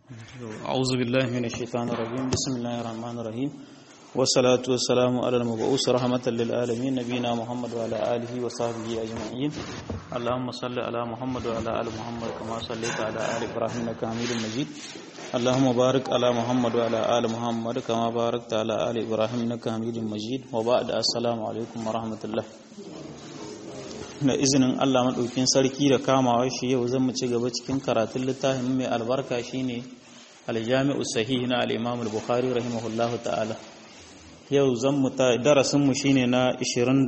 أعوذ بالله من الشيطان الرجيم بسم الله الرحمن الرحيم والصلاة والسلام على المبعوث رحمة للعالمين نبينا محمد وعلى آله وصحبه أجمعين اللهم صل على محمد وعلى آل محمد كما صليت على آل إبراهيم إنك حميد مجيد اللهم بارك على محمد وعلى آل محمد كما باركت على آل إبراهيم إنك حميد مجيد وبعد السلام عليكم ورحمة الله da izinin Allah maɗaukin sarki da kamawa shi yau zan mu ci gaba cikin karatun littafin mai albarka shine aljami'u sahih na al-Imam al-Bukhari rahimahullahu ta'ala yau zan mu ta darasin mu shine na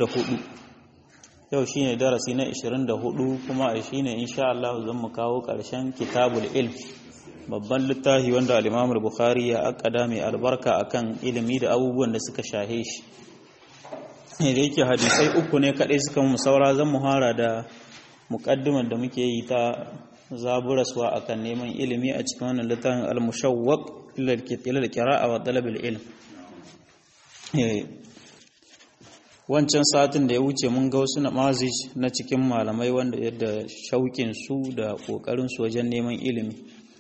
24 yau shine darasi na 24 kuma shine insha Allah zan mu kawo ƙarshen kitabul ilm babban littafi wanda al-Imam al-Bukhari ya akada mai albarka akan ilimi da abubuwan da suka shahe shi da yake hadisai uku ne kaɗai suka mu saura zan muhara da muƙaddimar da muke yi ta zaburaswa akan neman ilimi a cikin wannan littafin al-mushawwaq ila al-qira'a wa talab al-ilm wancan satin da ya wuce mun ga wasu namazij na cikin malamai wanda yadda shauƙin su da ƙoƙarin su wajen neman ilimi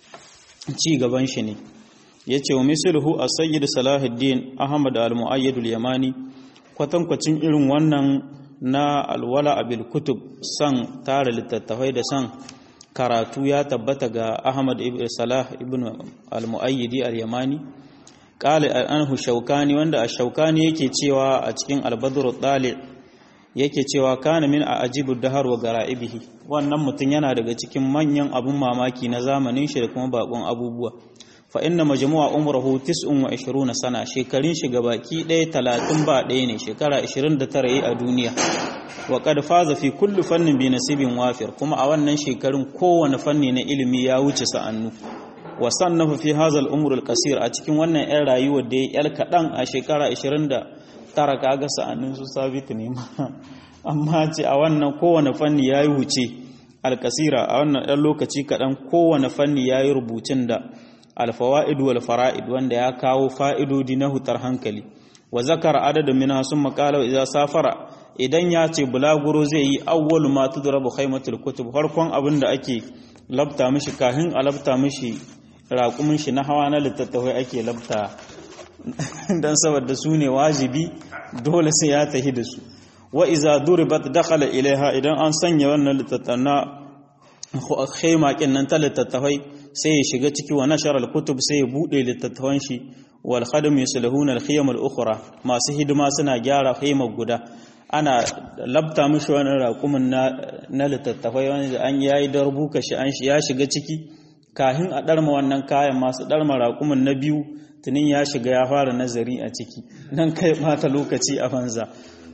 ci gaban shi ne yace wa misluhu as-sayyid salahuddin ahmad al-mu'ayyid al-yamani kwatankwacin irin wannan na alwala abil kutub san tara littattafai da san karatu ya tabbata ga ahmad ibn salah ibn al-mu'ayyidi al-yamani qala anhu shaukani wanda ash-shaukani yake cewa a cikin al-badr tali yake cewa kana min ajibu dahar wa gara'ibihi wannan mutum yana daga cikin manyan abun mamaki na zamanin shi da kuma bakon abubuwa fa inna majmu'a umruhu 29 sana shekarun shi gabaki ɗaya 30 ba ɗaya ne shekara 29 yi a duniya wa qad faza fi kulli fannin bi nasibin wafir kuma a wannan shekarun kowane fanni na ilimi ya wuce sa'annu wa sannafa fi hadha al-umr al-qasir a cikin wannan ɗan rayuwar da ya yal kadan a shekara 29 kaga sa'annun su sabit ne amma ce a wannan kowane fanni yayi wuce al-qasira a wannan ɗan lokaci kadan kowane fanni yayi rubutun da alfawa'id wal fara'id wanda ya kawo fa'idodi na hutar hankali wa zakara adadin minha sun makala idza safara idan ya ce bulaguro zai yi awwalu ma tudrabu khaymatul kutub farkon abin da ake labta mishi kahin a labta mishi raƙumin shi na hawa na littattafai ake labta dan saboda su ne wajibi dole sai ya tahi da su wa iza duribat dakhala ilaiha idan an sanya wannan littattafai na khayma nan ta littattafai sai ya shiga ciki wa nashar al-kutub sai ya bude littattafan shi wal khadim yuslihuna al-khiyam al-ukhra masu hidima suna gyara khaymar guda ana labta mishi wani raƙumin na na littattafai wanda an yayi darbuka shi an ya shiga ciki kahin a darma wannan kayan masu darma raƙumin na biyu tunin ya shiga ya fara nazari a ciki nan kai bata lokaci a banza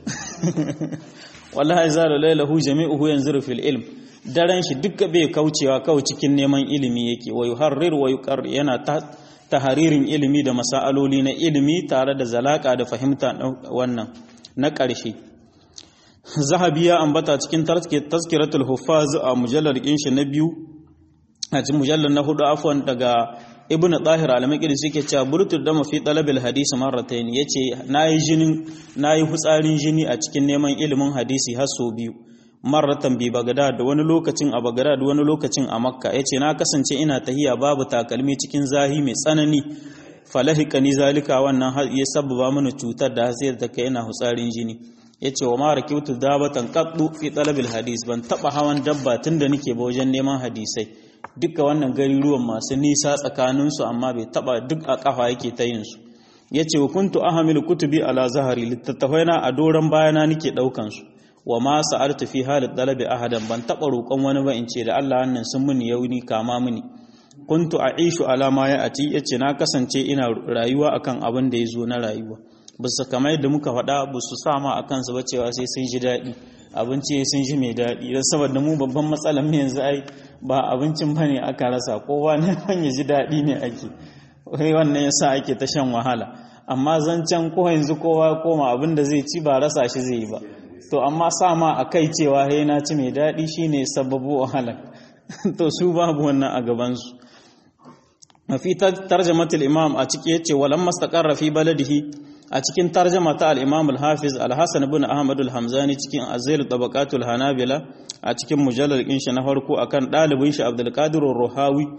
wallahi zalu lailahu jami'uhu yanzuru fil ilm daren shi duka bai kaucewa kawai cikin neman ilimi yake wa yuharrir wa yuqar yana taharirin ilimi da masaloli na ilimi tare da zalaka da fahimta wannan na ƙarshe zahabi ya ambata cikin tazkiratul huffaz a mujallar shi na biyu a cikin mujallar na hudu afwan daga ibn tahir al-maqdis yake cewa burtu da mafi talabil hadisi marratayn yace nayi jinin nayi hutsarin jini a cikin neman ilimin hadisi har sau biyu marratan bi Bagdad wani lokacin a Bagdad wani lokacin a Makka yace na kasance ina tahiya babu takalmi cikin zahi mai tsanani falahikani zalika wannan ya sababa mana cutar da sai ta kai ina hutsarin jini yace wa ma rakitu dabatan qaddu fi talabil hadis ban taba hawan dabba tunda nake ba wajen neman hadisai duka wannan gariruwan masu nisa tsakanin su amma bai taba duk a kafa yake ta yin su yace wa kuntu ahamilu kutubi ala zahari littattafaina a doran bayana nake daukan su wa ma sa'artu fi halit dalabi ahadan ban taba roƙon wani ba in ce da Allah wannan sun muni yauni kama muni kuntu a'ishu ala ma ya ati yace na kasance ina rayuwa akan abin da yazo na rayuwa bisa kamar yadda muka faɗa ba su sa ma akan su ba cewa sai sun ji daɗi abinci sun ji mai daɗi don saboda mu babban matsalar mu yanzu ai ba abincin bane aka rasa kowa ne ya ji daɗi ne ake wai wannan yasa ake ta shan wahala amma zancen ko yanzu kowa koma abin da zai ci ba rasa shi zai yi ba to amma sama a kai cewa he na ci mai daɗi shine sababu wahala to su babu wannan a gabansu mafi tarjamatul imam a ciki yace walam mastaqarra fi baladihi a cikin tarjama ta al-imam al-hafiz al-hasan ibn ahmad al-hamzani cikin azil tabaqatul hanabila a cikin mujallar din shi na farko akan dalibin shi abdul qadir ruhawi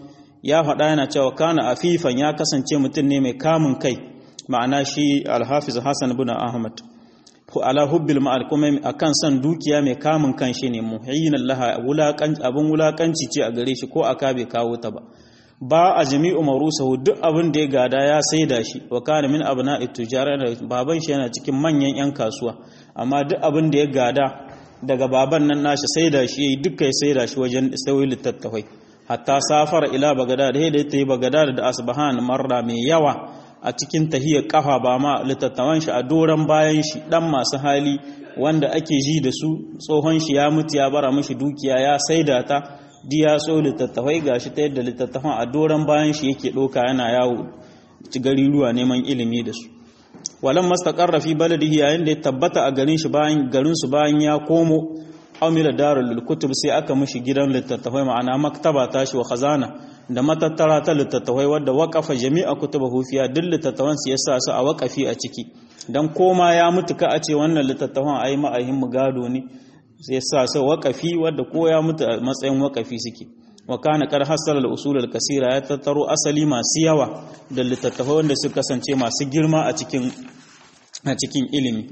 ya faɗa yana cewa kana afifan ya kasance mutum ne mai kamun kai ma'ana shi alhafiz hassan ibn ahmad ala hubbil ma'al kuma akan san dukiya mai kamun kan shi ne muhayyin laha abin wulakanci ce a gare shi ko aka bai kawo ta ba ba a jami'u marusahu duk abin da ya gada ya saida shi wa kana min abna'i tujara baban shi yana cikin manyan yan kasuwa amma duk abin da ya gada daga baban nan nashi saida shi yayi duka ya saida shi wajen sauyi littattafai hatta safara ila bagada da da ta yi bagada da asbahan marra mai yawa a cikin tahiyar kafa ba ma littattafan shi a doran bayan shi dan masu hali wanda ake ji da su tsohon shi ya mutu ya bara mishi dukiya ya saida ta diya so littattafai gashi ta yadda littattafan a doron bayan shi yake ɗauka yana yawo ci gari ruwa neman ilimi da su walan mastaqarra fi baladihi yayin da ya tabbata a garin shi bayan garin su bayan ya komo amira darul kutub sai aka mishi gidan littattafai ma'ana maktaba tashi wa khazana da matattara ta littattafai wadda waqafa jami'a kutubahu fiya duk littattafan su yasa su a waqafi a ciki dan koma ya mutu ka a ce wannan littattafan ai ma'ahin mu gado ne sai sa sa waƙafi wadda ko ya mutu a matsayin waƙafi suke wa kana kar hasala al-usul al-kasira ya tattaro asali masu yawa da littattafai wanda suka kasance masu girma a cikin a cikin ilimi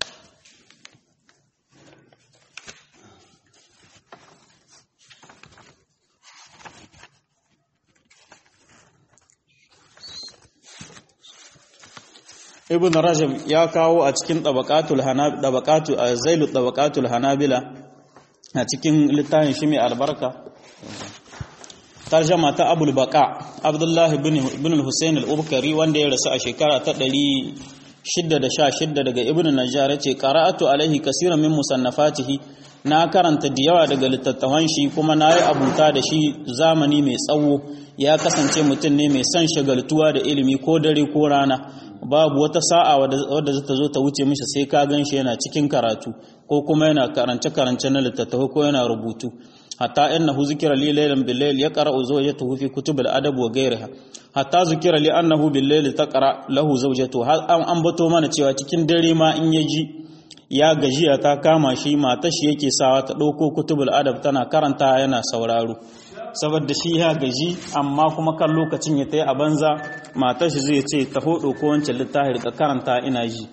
ibn rajab ya kawo a cikin tabaqatul hanab tabaqatu zailu tabaqatul hanabila a cikin littafin shi mai albarka tarjama ta abul baqa abdullahi ibn ibn al-husayn al-ubkari wanda ya rasu a shekara ta 616 daga ibn najjar yace qara'atu alaihi kaseeran min musannafatihi na karanta da yawa daga littattafan shi kuma na yi abuta da shi zamani mai tsawo ya kasance mutum ne mai son shagaltuwa da ilimi ko dare ko rana babu wata sa'a wadda zata zo ta wuce mishi sai ka gan shi yana cikin karatu ko kuma yana karance-karance na littattafai ko yana rubutu hatta innahu zikira li laylan bil layl yaqra'u zawjatuhu fi kutub al adab wa ghayriha hatta zikira li annahu bil layl taqra lahu zawjatuhu har an ambato mana cewa cikin dare ma in yaji ya gajiya ta kama shi matar shi yake sawa ta dauko kutubul adab tana karanta yana sauraro saboda shi ya gaji amma kuma kan lokacin ya tayi a banza matar shi zai ce ta hodo ko wancan littafi ka karanta ina ji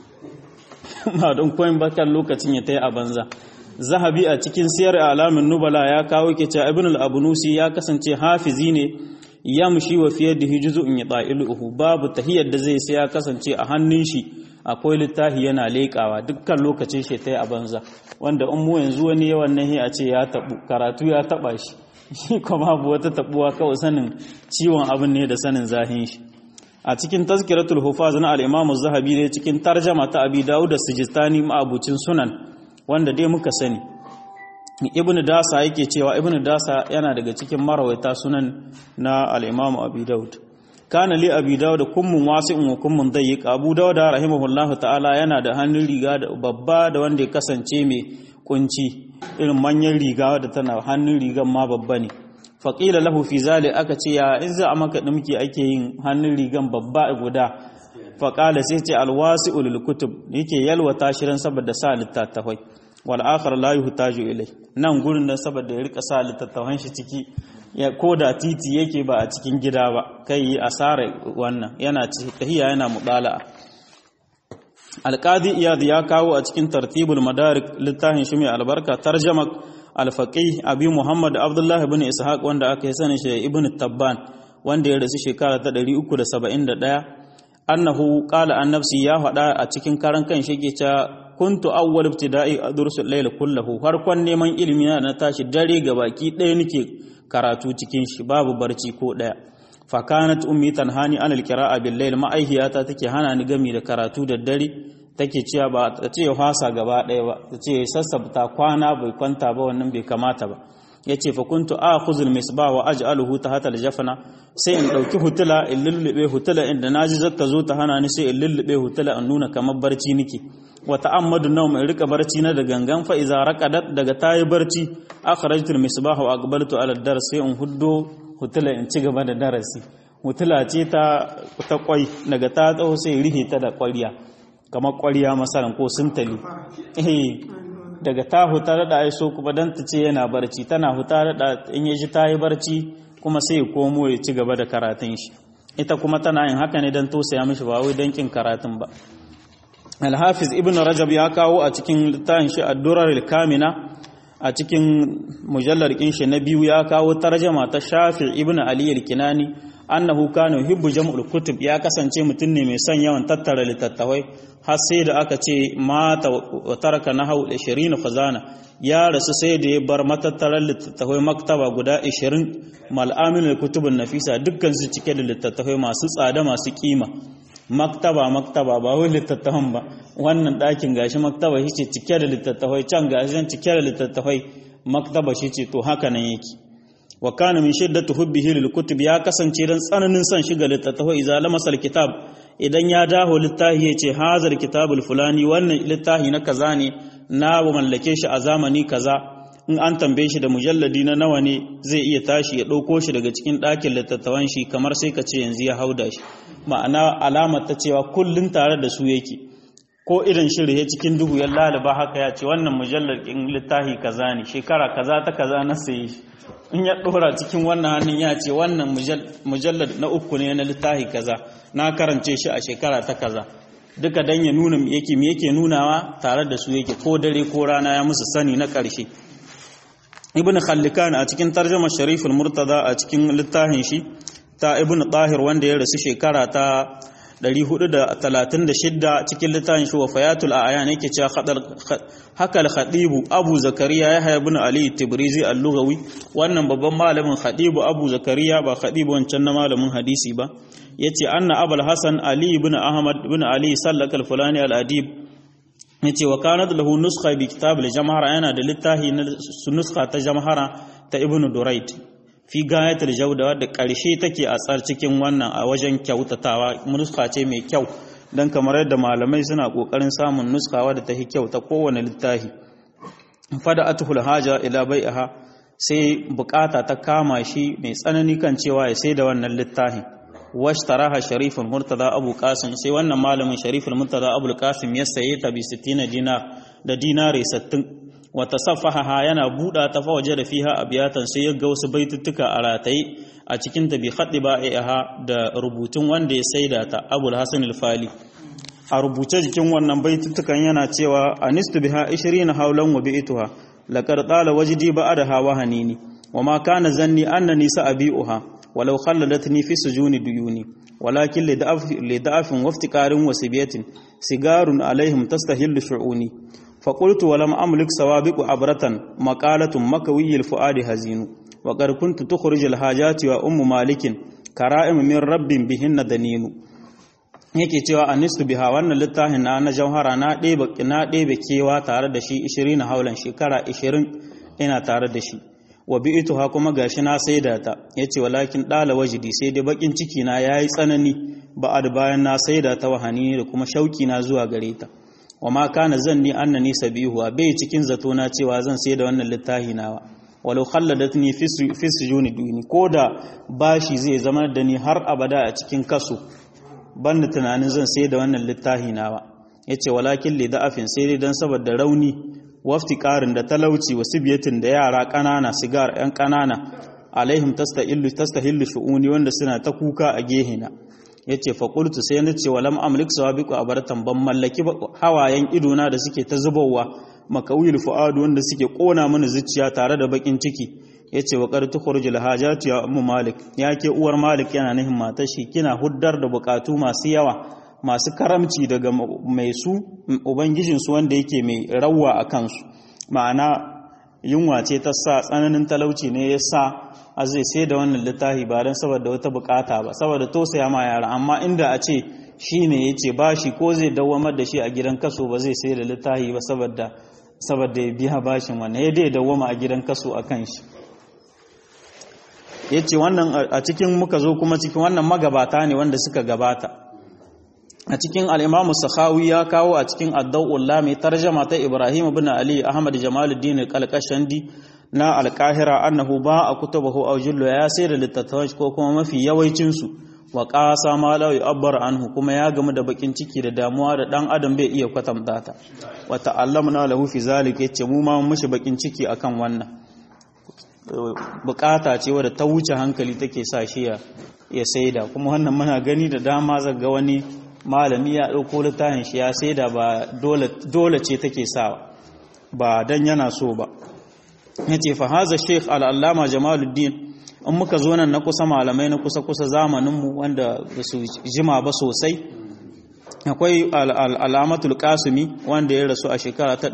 ba don koyin ba kan lokacin ya tayi a banza zahabi a cikin siyar alamin nubala ya kawo ke cewa ibn al-abunusi ya kasance hafizi ne yamshi wa fiye da hijuzu in yata'iluhu babu tahiyar da zai sai ya kasance a hannun shi akwai littafi yana leƙawa dukkan lokacin shi tayi a banza wanda in mu yanzu wani yawan nahi a ce ya tabu karatu ya taba shi shi kuma babu wata tabuwa kawai sanin ciwon abin ne da sanin zahin shi a cikin tazkiratul hufaz na al-imam az-zahabi ne cikin tarjama ta abi dawud as-sijistani ma'abucin sunan wanda dai muka sani ibn dasa yake cewa ibn dasa yana daga cikin marawaita sunan na al-imam abi dawud kana li abi dawud kummun wasi'un wa kummun dayyiq abu dawud rahimahullahu ta'ala yana da hannun riga da babba da wanda ya kasance mai kunci irin manyan riga da tana hannun rigan ma babba ne faƙila lahu fi zali aka ce ya in za a maka ɗumki ake yin hannun rigan babba guda faƙala sai ce alwasi ulul kutub yake yalwata shirin saboda sa littattafai wal akhar la yuhtaju ilai nan gurin nan saboda ya rika sa littattafan shi ciki ya koda titi yake ba a cikin gida ba kai yi asara wannan yana tahiya yana mudala'a alqadi iyad ya kawo a cikin tartibul madarik littafin shi mai albarka tarjama al-faqih abi muhammad abdullah ibn ishaq wanda aka yi sanin shi ibn tabban wanda ya rasu shekara ta 371 annahu qala an nafsi ya faɗa a cikin karan kan shi ke cewa kuntu awwal ibtida'i adrusul layl kullahu harkon neman ilimi na tashi dare gabaki ɗaya nake karatu cikin shi babu barci ko ɗaya fa kanat ummi tanhani an alqira'a bil layl ma'aihiyata take hana ni gami da karatu da dare take cewa ba ta ce fasa gaba ɗaya ba ta ce sassabta kwana bai kwanta ba wannan bai kamata ba yace fa kuntu akhuzul misbah wa aj'aluhu tahta al-jafna sai in dauki hutula in lullube hutula inda naji zata zo ta hana ni sai in lullube hutula in nuna kamar barci nake wa ta'ammadu nawm in rika barci na da gangan fa iza raqadat daga tayi barci akhrajtul misbah wa aqbaltu ala dars sai in huddo hutula in ci gaba da darasi hutula ce ta ta kwai daga ta tsawo sai rihe ta da kwariya kamar kwariya masalan ko sintali eh daga ta huta da ai so kuma dan ta ce yana barci tana huta da in yaji ta yi barci kuma sai ya komo ya ci gaba da karatun shi ita kuma tana yin haka ne don tosaya mishi ba wai don kin karatun ba alhafiz ibn rajab ya kawo a cikin littafin shi ad-durar kamina a cikin mujallar shi na biyu ya kawo tarjama ta shafi ibn ali al-kinani annahu kana yuhibbu jam'ul kutub ya kasance mutum ne mai son yawan tattara littattafai har sai da aka ce mata wa taraka nahaw 20 khazana ya rasu sai da ya bar matattarar littattafai maktaba guda 20 mal'amin kutubun nafisa dukkan su cike da littattafai masu tsada masu kima maktaba maktaba ba wai littattafan ba wannan ɗakin gashi maktaba shi ce cike da littattafai can gashi cike da littattafai maktaba shi ce to haka nan yake wa kana min shiddati hubbihi lil kutub ya kasance dan tsananin son shiga littattafai idza lamasal kitab idan ya daho littafi ya ce hazar kitabul fulani wannan littafi na kaza ne na mallake shi a zamani kaza in an tambaye shi da mujalladi na nawa ne zai iya tashi ya ɗauko shi daga cikin ɗakin littattafan shi kamar sai ka ce yanzu ya hauda shi ma'ana alamar ta cewa kullum tare da su yake ko irin shirye cikin duhu ya lalaba haka ya ce wannan mujallar in littafi kaza ne shekara kaza ta kaza na saye shi in ya ɗora cikin wannan hannun ya ce wannan mujallar na uku ne na littafi kaza na karance shi a shekara ta kaza duka dan ya nuna yake me yake nunawa tare da su yake ko dare ko rana ya musu sani na ƙarshe ibn khallikan a cikin tarjama shariful murtada a cikin littafin shi ta ibn tahir wanda ya rasu shekara ta 436 cikin littafin shi wafayatul a'yan yake cewa hakal khadibu abu zakariya yahya ibn ali tibrizi al-lughawi wannan babban malamin khadibu abu zakariya ba khadibu wancan na malamin hadisi ba yace anna abul hasan ali ibn ahmad ibn ali sallaka al-fulani al-adib yace wa kanat lahu nuskha bi kitab al-jamhara yana da littafi na nuskha ta jamhara ta ibn durayt fi gayatul jawda wadda karshe take a tsar cikin wannan a wajen kyautatawa nuskha ce mai kyau dan kamar yadda malamai suna kokarin samun nuskha wadda ta kyau ta kowane littafi fada atul haja ila bai'aha sai bukata ta kama shi mai tsanani kan cewa ya sai da wannan littafin washtaraha shariful murtada abu qasim sai wannan malamin shariful murtada abu qasim ya saye ta bi 60 dinar da dinare 60 wa tasaffaha yana buda ta fa waje da fiha abiyatan sai ya ga wasu baituttuka a rataye a cikin ta bi khaddi ba'iha da rubutun wanda ya saida ta abul hasan al-fali a rubuce jikin wannan baituttukan yana cewa anistu biha 20 haulan wa bi'tuha laqad tala wajdi ba'daha wa hanini wa ma kana zanni annani sa'abi'uha ولو خلدتني في سجون ديوني ولكن لضعف لضعف وافتقار وسبية سيجار عليهم تستهل شعوني فقلت ولم أملك سوابق عبرة مقالة مكوي الفؤاد هزين وقد كنت تخرج الحاجات وأم مالك كرائم من رب بهن دنين yake cewa anistu biha wannan littafin na na jauhara na ɗebe na ɗebe kewa tare da shi 20 haulan shekara 20 ina tare da shi wa bi'tuha kuma gashi na saida ta yace walakin dala wajidi sai dai bakin ciki na yayi tsanani ba'ad bayan na saida ta wahani da kuma shauki na zuwa gare ta wa ma kana zanni annani sabihu bai cikin zato na cewa zan saida wannan littafi nawa walau khalladatni fi sujuni duni koda bashi zai zama da ni har abada a cikin kaso banda tunanin zan saida wannan littafi nawa yace walakin li da'afin sai dai dan saboda rauni wafti ƙarin da talauci wasu biyatin da yara ƙanana sigar 'yan ƙanana alaihim tastahillu shu'uni wanda suna ta kuka a gehina ya ce faƙultu sai na ce walam amlik sawabiku a baratan ban mallaki hawayen idona da suke ta zubowa makawil fu'adu wanda suke ƙona mana zuciya tare da baƙin ciki ya ce wa ƙarti khurjul hajati ya ummu malik ya ke uwar malik yana nihin matar shi kina huddar da buƙatu masu yawa masu karamci daga mai su ubangijinsu wanda yake mai rawa a kansu ma'ana yunwa ce ta sa tsananin talauci ne ya sa a zai sai da wannan littafi ba don saboda wata bukata ba saboda tausaya ma yara amma inda a ce shi ne ya ce ba shi ko zai dawamar da shi a gidan kaso ba zai sai da littafi ba saboda saboda ya biya bashin wannan ya dai dawama a gidan kaso a kan shi ya ce wannan a cikin muka zo kuma cikin wannan magabata ne wanda suka gabata a cikin al'imamu sakhawi ya kawo a cikin addau'ulla mai tarjama ta ibrahim bin ali ahmad jamaluddin kalkashandi na alkahira annahu ba a kutubahu aw jullu ya sai da littattafan ko kuma mafi yawancinsu wa qasa ma la yu'abbar anhu kuma ya gamu da bakin ciki da damuwa da dan adam bai iya kwatanta ta wa ta'allamna lahu fi zalika yace mu ma mushi bakin ciki akan wannan bukata ce wadda ta wuce hankali take sa shi ya saida kuma wannan muna gani da dama zaga wani malami ya ɗauko littafin shi ya saida ba dole ce take sa ba dan yana so ba yace fa haza sheikh al-allama jamaluddin in muka zo nan na kusa malamai na kusa kusa zamaninmu wanda ba su jima ba sosai akwai al'amatul kasumi wanda ya rasu a shekara ta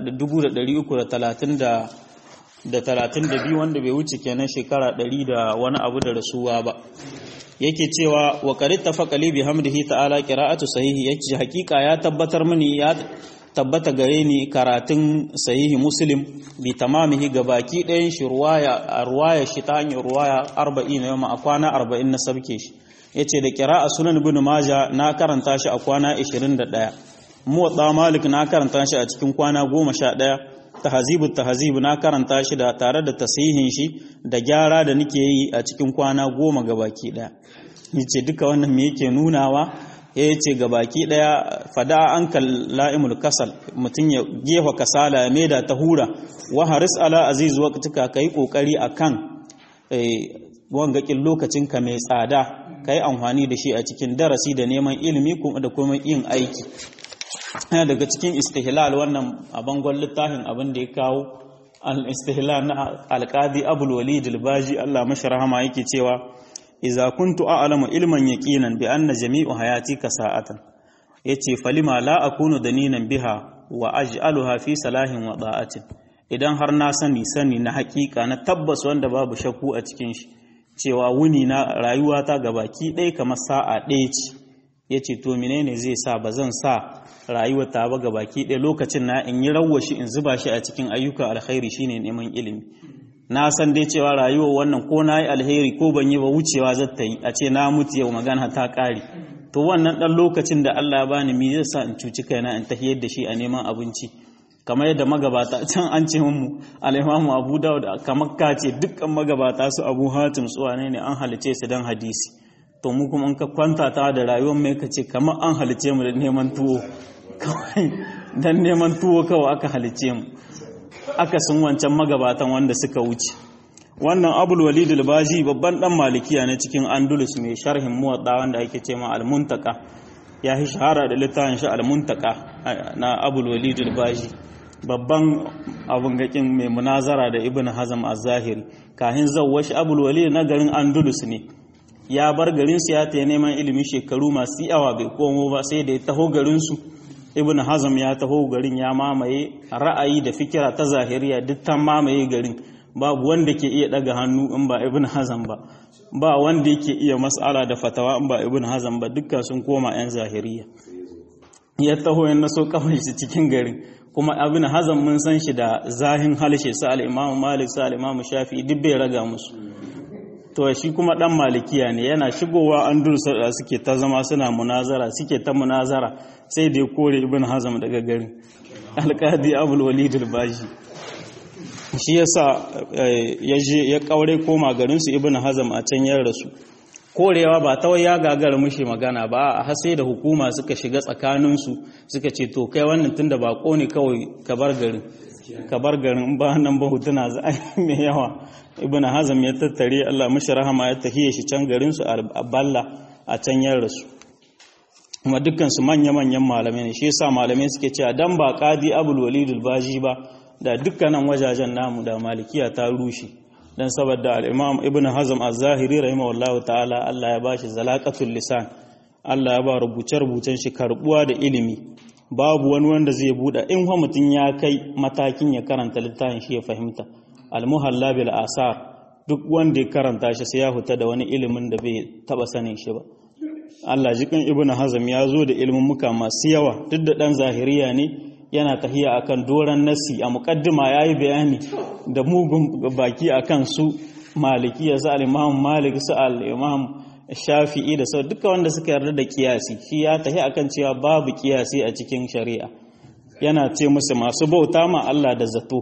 332 wanda bai wuce kenan shekara 100 da wani abu da rasuwa ba yake cewa wa qarit tafaqali bi hamdihi ta'ala qira'atu sahihi yake hakika ya tabbatar mini ya tabbata gare ni karatun sahihi muslim bi tamamihi ga baki ɗayan shi ruwaya ruwaya shi ta hanyar ruwaya 40 na yamma a kwana 40 na sabke shi yace da qira'a sunan ibn majah na karanta shi a kwana 21 muwatta malik na karanta shi a cikin kwana 11 tahzibut tahzib na karanta shi da tare da tasihin shi da gyara da nake yi a cikin kwana 10 ga baki ɗaya yace duka wannan me yake nunawa ya ce ga baki daya fada an la'imul kasal mutum ya gefa kasala ya maida ta hura wa haris ala aziz waqtika kai kokari akan wangakin lokacinka mai tsada kai amfani da shi a cikin darasi da neman ilimi kuma da kuma yin aiki yana daga cikin istihlal wannan a bangon littafin abin da ya kawo al-istihlal na alqadi abul walid al-baji Allah mashi rahama yake cewa iza kuntu a'lamu ilman yaqinan bi anna jami'u hayati ka sa'atan yace falima la akunu daninan biha wa aj'aluha fi salahin wa da'atin idan har na sani sani na hakika na tabbas wanda babu shakku a cikin shi cewa wuni na rayuwata gabaki ɗaya kamar sa'a ɗaya ce yace to menene zai sa bazan sa rayuwar ta ba gabaki ɗaya lokacin na in yi rawwashi in zuba shi a cikin ayyukan alkhairi shine neman ilimi na san dai cewa rayuwar wannan ko na yi alheri ko ban yi ba wucewa zata yi a ce na mutu yau magana ta ƙare to wannan ɗan lokacin da Allah ya bani mi zai sa in cuci kaina in tafiyar da shi a neman abinci kamar yadda magabata can an ce mu al'imamu abu dawud kamar ka ce dukkan magabata su abu hatim su wane ne an halice su don hadisi to mu kuma in ka kwanta ta da rayuwar mai ka ce kamar an halice mu da neman tuwo kawai don neman tuwo kawai aka halice mu aka sun wancan magabatan wanda suka wuce wannan abul walid al-baji babban dan malikiya ne cikin andalus mai sharhin muwadda wanda ake ce ma al-muntaka ya yi shahara da littafin shi al-muntaka na abul walid al-baji babban abun gakin mai munazara da ibn hazm az-zahiri kahin zawwashi abul walid na garin andalus ne ya bar garin su ya ta neman ilimi shekaru masu yawa bai komo ba sai da ya taho garin su ibn hazm ya taho garin ya mamaye ra'ayi da fikira ta zahiriya duk ta mamaye garin babu wanda ke iya daga hannu in ba ibn hazm ba ba wanda yake iya mas'ala da fatawa in ba ibn hazm ba dukkan sun koma yan zahiriya ya taho ya naso kafin shi cikin garin kuma ibn hazm mun san shi da zahin halshe sa al-imam malik sa al-imam shafi'i duk bai raga musu to shi kuma dan malikiya ne yana shigowa an dursa da suke ta zama suna munazara suke ta munazara sai da ya kore ibn hazm daga garin alqadi abul walid al-baji shi yasa ya je ya kaure koma garin su ibn hazm a can yar rasu korewa ba ta ya gagara mushi magana ba a sai da hukuma suka shiga tsakanin su suka ce to kai wannan tunda bako ne kawai ka bar garin ka bar garin ba nan ba hutuna za a yi mai yawa ibn hazm ya tattare Allah mashi rahama ya tahiye shi can garin su a balla a can yan rasu kuma dukkan su manya manyan malamai ne shi yasa malamai suke cewa dan ba qadi abul walid al-baji ba da dukkanan wajajen namu da malikiya ta rushe dan saboda al-imam ibn hazm az-zahiri rahimahullahu ta'ala Allah ya bashi zalaqatul lisan Allah ya ba rubuce rubucen shi karbuwa da ilimi babu wani wanda zai buɗe in wa mutum ya kai matakin ya karanta littafin shi ya fahimta almuhalla bil asar duk wanda ya karanta shi sai ya huta da wani ilimin da bai taba sanin shi ba Allah jikin ibnu hazm ya zo da ilimin muka masu yawa duk da dan zahiriya ne yana tahiya akan doran nasi a muqaddima yayi bayani da mugun baki akan su malikiya sa al-imam malik sa al-imam shafi'i da sau duka wanda suka yarda da kiyasi shi ya tahi akan cewa babu kiyasi a cikin shari'a yana ce musu masu bauta ma Allah da zato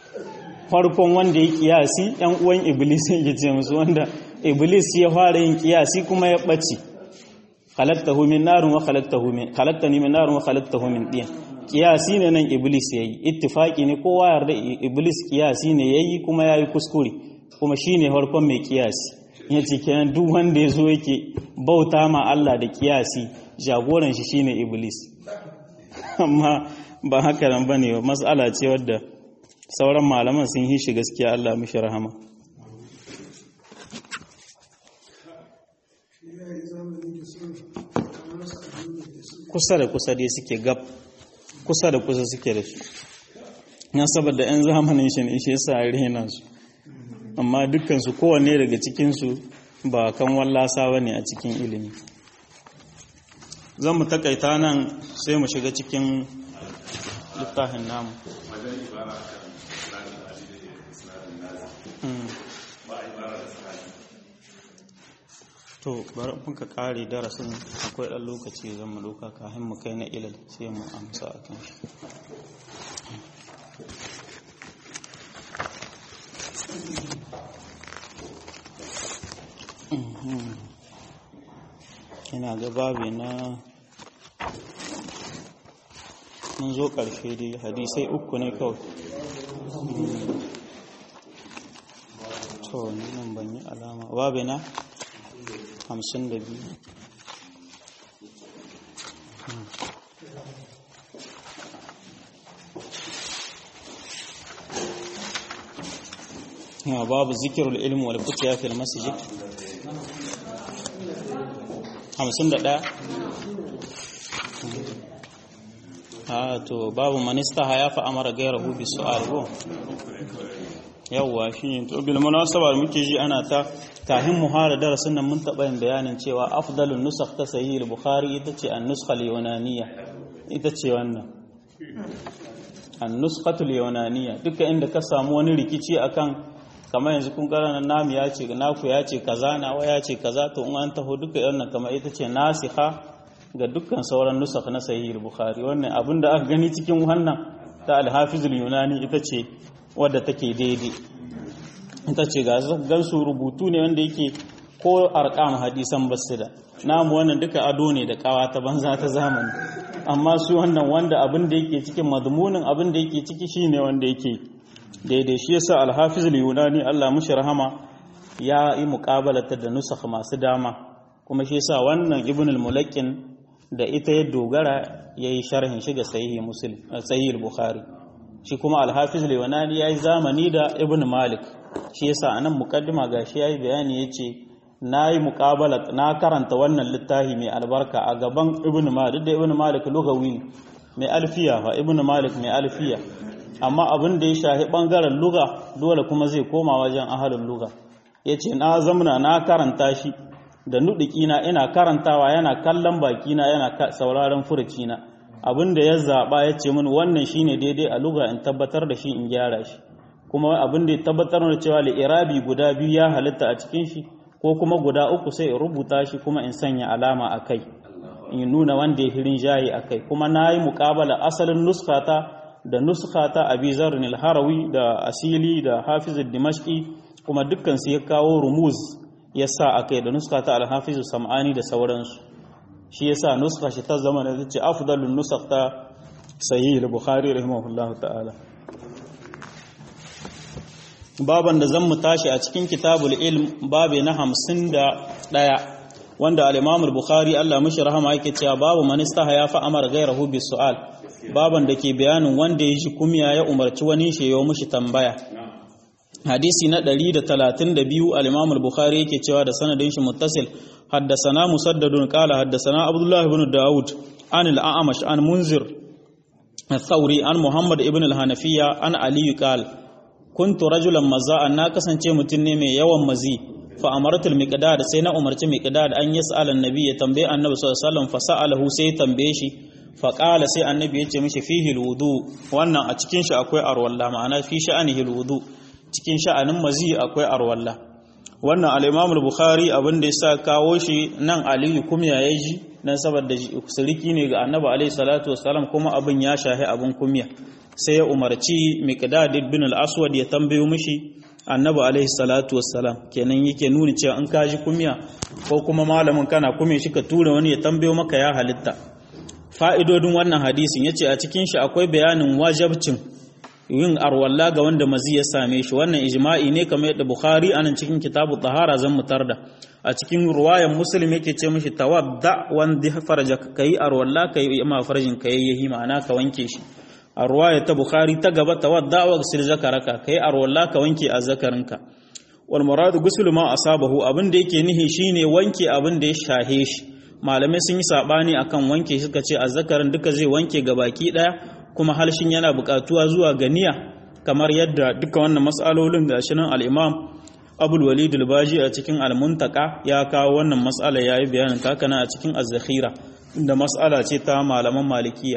farkon wanda ya kiyasi yan uwan iblis ya ce musu wanda iblis ya fara yin kiyasi kuma ya bace khalaqtahu min narin wa khalaqtahu min khalaqtani min narin wa khalaqtahu min din kiyasi ne nan iblis yayi ittifaki ne kowa yarda iblis kiyasi ne yayi kuma yayi kuskure kuma shine farkon mai kiyasi yace kenan duk wanda ya zo yake bauta ma Allah da kiyasi jagoran shi shine iblis amma ba haka nan bane mas'ala ce wadda sauran malaman sun yi shi gaskiya Allah mishi rahama kusa da kusa dai suke gab kusa da kusa suke da shi yan saboda yan zamanin shi ne shi yasa rena su amma dukkansu kowanne daga cikinsu ba kan wallasa bane a cikin ilimi zan mu takaita nan sai mu shiga cikin littafin namu to bari muka kare darasin akwai ɗan lokaci zan mu doka kafin mu kai na ilal sai mu amsa a kan shi ina ga babi na mun zo ƙarshe dai hadisai uku ne kawai to nan ban yi alama babi na hamsin da biyu ya babu zikirul ilmi wal futiya fil masjid hamsin da ɗaya a to babu manista haya fa amara gairahu bi su'al ko yawwa shi to bil munasaba muke ji ana ta kahin muhara darasin nan mun taɓa yin bayanin cewa afdalun nusakh ta sahih al-bukhari ita ce an-nuskha al-yunaniyya ita ce wannan an-nuskhatu al-yunaniyya duka inda ka samu wani rikici akan kamar yanzu kun karana namu ya ce naku ya ce kaza nawa ya ce kaza to in an taho duka wannan kamar ita ce nasiha ga dukkan sauran nusakh na sahih al-bukhari wannan abinda aka gani cikin wannan ta al-hafiz al-yunani ita ce wadda take daidai ita ce ga gansu rubutu ne wanda yake ko arkam hadisan basida namu wannan duka ado ne da kawa ta banza ta zamani amma su wannan wanda abin da yake cikin madmunin abin da yake ciki shine wanda yake daidai shi yasa al-hafiz al-yunani Allah mushi rahama ya yi muqabalata da nusakh masu dama kuma shi yasa wannan ibn al-mulaqqin da ita ya dogara yayi sharhin shi ga sahihi muslim sahih al-bukhari shi kuma al-hafiz al-yunani yayi zamani da ibn malik shi yasa anan muqaddima gashi yayi bayani yace nayi muqabala na karanta wannan littafi mai albarka a gaban ibn malik da ibn malik lugawi mai alfiya fa ibn malik mai alfiya amma abin da ya shahi bangaren luga dole kuma zai koma wajen ahalin luga yace na zamna na karanta shi da nudiki na ina karantawa yana kallon baki na yana sauraron furuci na abin da ya zaba yace min wannan shine daidai a luga in tabbatar da shi in gyara shi kuma abin da ya tabbatar da cewa li'irabi guda biyu ya halitta a cikin shi ko kuma guda uku sai in rubuta shi kuma in sanya alama a kai in nuna wanda ya hirin jayi a kai kuma na yi muƙabala asalin nuskata da nuskata abi zarin harawi da asili da hafiz dimashki kuma dukkan su ya kawo rumuz ya sa a kai da nuskata alhafiz sam'ani da sauransu shi ya sa nuska shi ta zama da ta ce afdalun nusakta sahih al-bukhari rahimahullahu ta'ala baban da zan mu tashi a cikin kitabul ilm babe na hamsin da ɗaya wanda al-imamul bukhari Allah mishi rahama yake cewa babu man ya fa amara gairahu bis su'al baban da ke bayanin wanda ya ji kumya ya umarci wani shi ya mishi tambaya hadisi na 132 al-imamul bukhari yake cewa da sanadin shi muttasil haddathana musaddadun qala haddathana abdullah ibn daud an al-a'mash an munzir الثوري عن محمد ابن الحنفية عن علي قال kuntu rajulan maza'an na kasance mutum ne mai yawan mazi fa amaratul miqdad sai na umarci miqdad an yas'al annabi ya tambaye annabi sallallahu alaihi wasallam fa sa'alahu sai tambaye shi fa qala sai annabi ya ce mishi fihi alwudu wannan a cikin shi akwai arwalla ma'ana fi sha'anihi alwudu cikin sha'anin mazi akwai arwalla wannan al-imam al-bukhari abin da yasa kawo shi nan aliyu kumya ya ji dan saboda siriki ne ga annabi alaihi salatu wassalam kuma abin ya shahi abin kumya sai ya umarci miqdad ibn al-aswad ya tambayo mishi annabi alaihi salatu wassalam kenan yake nuni cewa in ka ji kumya ko kuma malamin kana kume shi ka tura wani ya tambayo maka ya halitta fa'idodin wannan hadisin yace a cikin shi akwai bayanin wajabcin yin arwalla ga wanda mazi ya same shi wannan ijma'i ne kamar yadda bukhari anan cikin kitabu tahara zan mutar da a cikin ruwayan muslim yake ce mishi tawadda wanda farja kai arwalla kai ma farjin kai yayi ma'ana ka wanke shi a ruwaya ta bukhari ta gaba tawadda wa ghsil zakaraka kai arwalla ka wanke azzakarinka wal muradu ghusl ma asabahu abin da yake nihi shine wanke abin da ya shahe shi malamai sun yi sabani akan wanke suka ce azzakarin duka zai wanke gabaki daya kuma halshin yana buƙatuwa zuwa ga niyya kamar yadda duka wannan mas'alolin da shi nan al-imam abul walid al-baji a cikin al-muntaka ya kawo wannan mas'ala yayi bayanin ta kana a cikin az-zakhira da mas'ala ce ta malaman malikiya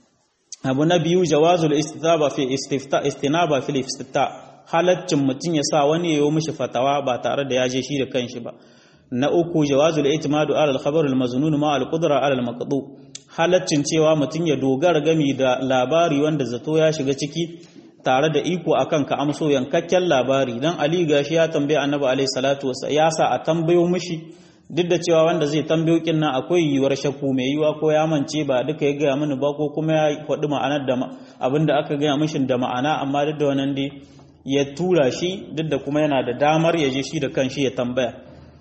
abu na biyu jawazul istitaba fi istifta istinaba fil istifta halaccin mutum ya sa wani yayo mishi fatawa ba tare da ya je shi da kanshi ba na uku jawazul itimadu ala al-khabar al-maznun ma al-qudra ala al-maqdu halaccin cewa mutum ya dogara gami da labari wanda zato ya shiga ciki tare da iko akan ka amso yankakken labari dan Ali gashi ya tambaye Annabi alaihi salatu wasa ya sa a tambayo mishi duk da cewa wanda zai tambayo kin nan akwai yiwuwar shakku mai yiwa ko ya mance ba duka ya gaya mini ba ko kuma ya faɗi ma'anar da abinda aka gaya mishi da ma'ana amma duk da wannan dai ya tura shi duk da kuma yana da damar ya je shi da kanshi ya tambaya